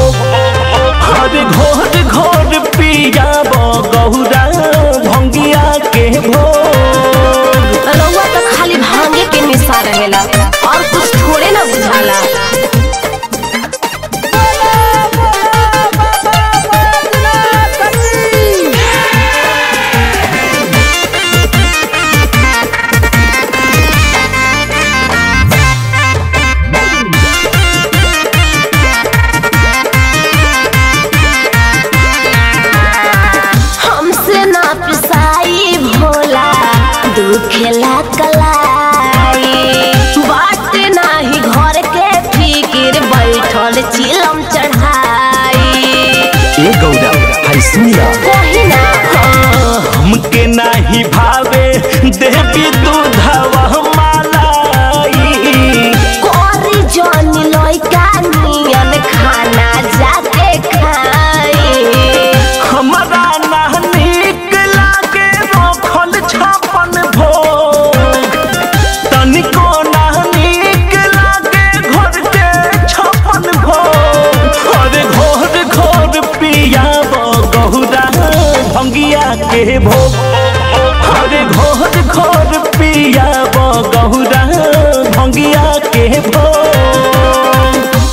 भोग अरे घोर घोर पियाब गौरा भंगिया के भोग रउआ तो खाली भांगे के निशा रहेला और कुछ थोड़े ना बुझाला हमसे ना पिसाई भोला दुखेला कलाई बाट नाही घर के फिकिर बैठल चिलम चढ़ाई ए गौरा हाय सुनिया कही ना हमके नाही भावे देवी दूधवा मलाई कोरी जनी लइका नियन खाना जाके खाई हमरा ना नीक लागे रखल छापन भोग तनिको ना नीक लागे घर के छापन भोग अरे घोर घोर पियाब गहुरा भंगिया के भोग अरे घोर घोर पियाब गहुरा भंगिया के भोग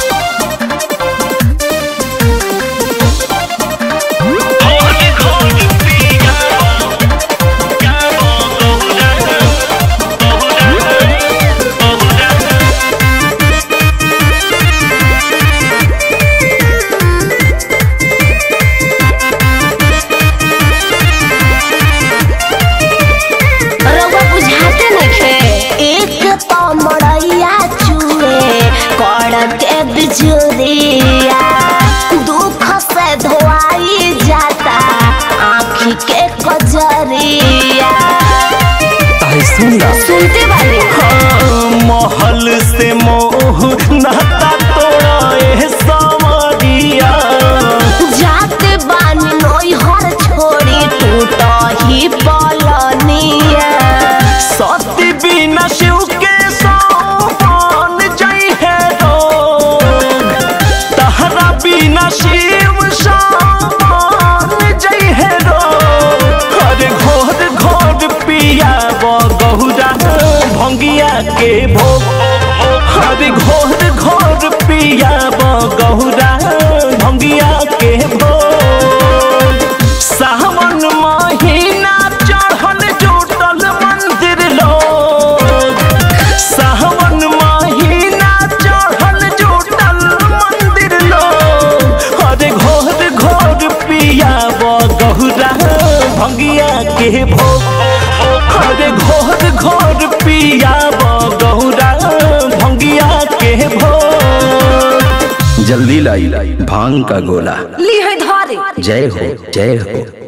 रउआ बुझाते नइखे एक तो मड़ैया चुए कड़ के बिजुरिया दुख से धोआई जाता आँखी के कजरिया ताई सुनला सुनते बानी महल से मोह नाता तोड़े समरिया जाते बानी नोई हर छोड़ी टूट ही पलनिया सती बिना शिव के सोपान जई है रोग तहरा बिना शिव सोपान जई है रोग अरे घोर घोर पिया गहुरा भंगिया के भोग अरे घोर घोर पिया गहुरा भंगिया के भोग सावन महीना चढ़ल जुटल मंदिर लोग सावन महीना चढ़ल जुटल मंदिर लोग अरे घोर घोर पिया गहुरा भंगिया के भोग अरे घोर घोर पिया गहुरा भंगिया के भोग जल्दी लाई भांग का गोला ली है धारे जय हो जय हो